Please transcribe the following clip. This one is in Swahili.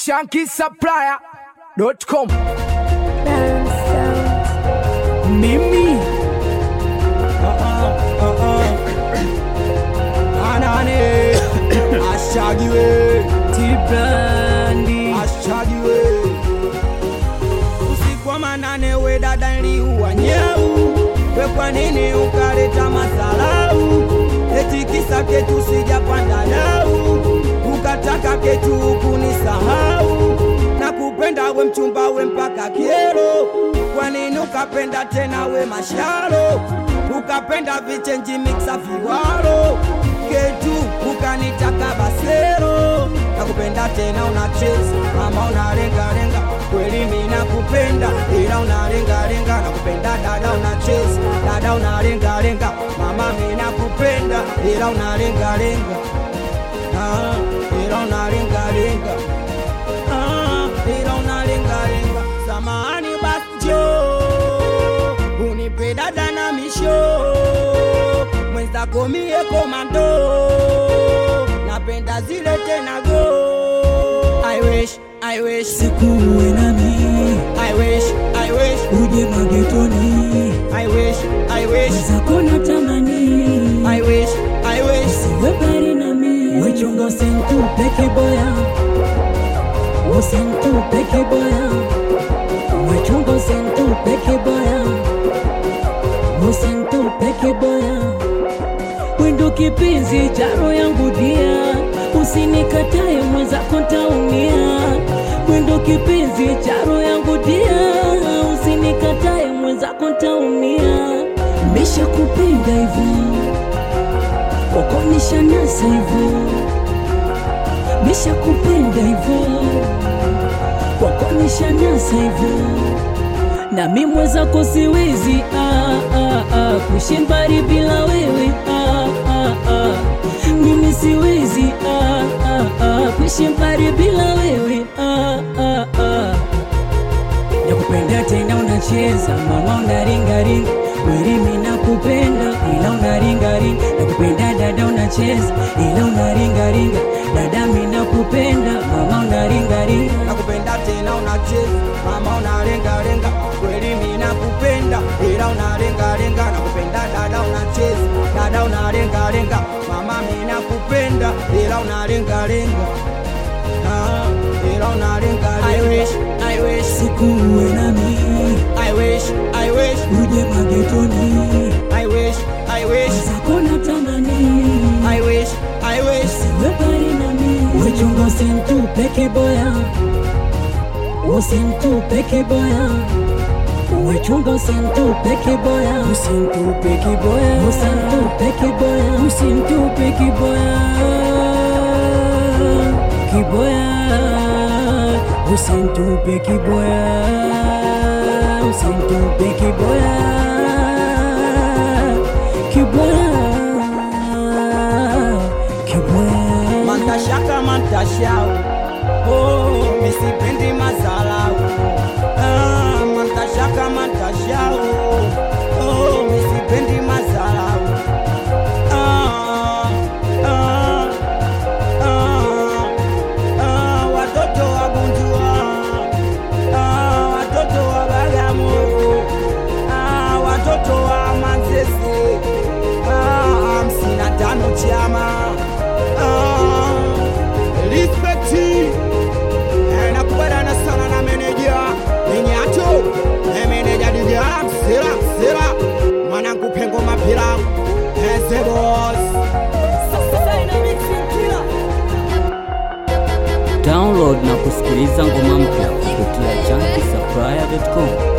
shankisupplier.com mimi anane ashagiwe tibrandi ashagiwe usiku wa manane we dada nliuwa nyau we kwa nini ukaleta masalau eti kisa ketu sijapanda dau ukataka ketu kunisahau na kupenda we mchumba we mpaka kiero kwa nini ukapenda tena we masharo ukapenda vichenji miksa viwaro ketu ukanitaka basero nakupenda tena unacheza mama unarengarenga kweli mi nakupenda ila unarengarenga nakupenda dada unacheza dada unarengarenga mama mi nakupenda ila unarengarenga ah, ila unarengarenga ah, ila unarengarenga samahani basjo unipe dada na misho mwenzako mie komando napenda zile tena go I wish, I wish, sikuwe nami I wish, I wish, uje magetoni I wish, I wish, zako na tamani I wish, I wish, siwe bari nami wechunga usintupe kiboya usintupe kiboya wechunga usintupe kiboya usintupe kiboya wendo kipenzi charo yangu dia usinikataye mwenzako ntaumia wendo kipenzi charo yangu dia usinikataye mwenzako ntaumia mesha kupenda hivo kokonisha nasa hivo mesha kupenda hivo kokonisha nasa hivo nami mwenzako siwezi ah, ah, ah, kuishi mbali bila wewe ah, ah, ah. mimi siwezi ah, ah, ah, kuishi mbali bila wewe ah, ah, ah. nakupenda tena unacheza mama unaringaringa kweli mimi nakupenda ila unaringaringa nakupenda dada unacheza ila unaringaringa dada mimi nakupenda mama unaringaringa nakupenda tena unacheza mama unarengarenga kweli mi nakupenda ila unarengarenga nakupenda dada unacheza dada unarengarenga mama mi nakupenda ila unarengarenga Ah, ila unarengarenga I wish, I wish, sikuwe nami I wish, I wish, uje magetoni I wish, I wish, zako na tamani I wish, I wish, webari nami wechunga usintupe kiboya usintupe kiboya wechunga usintupe kiboya usintupe kiboya usintupe kiboya usintupe kiboya kiboya usintupe kiboya usintupe kiboya kiboya kiboya mantashaka mantashau oh, misipendi mazalau ah, mantashaka mantashau oh, misipendi mazalau ah, ah, ah, ah, watoto wa Bunjua ah, watoto wa Bagamoyo ah, watoto wa Manzese ah, hamsini na tano chama ah, respekti eh, nakubaliana sana na meneja Minyato eh, meneja DJ Sira Sira mwanangu pengo mapira eh, the boss download na kusikiliza ngoma mpya kupitia chanki supplier.com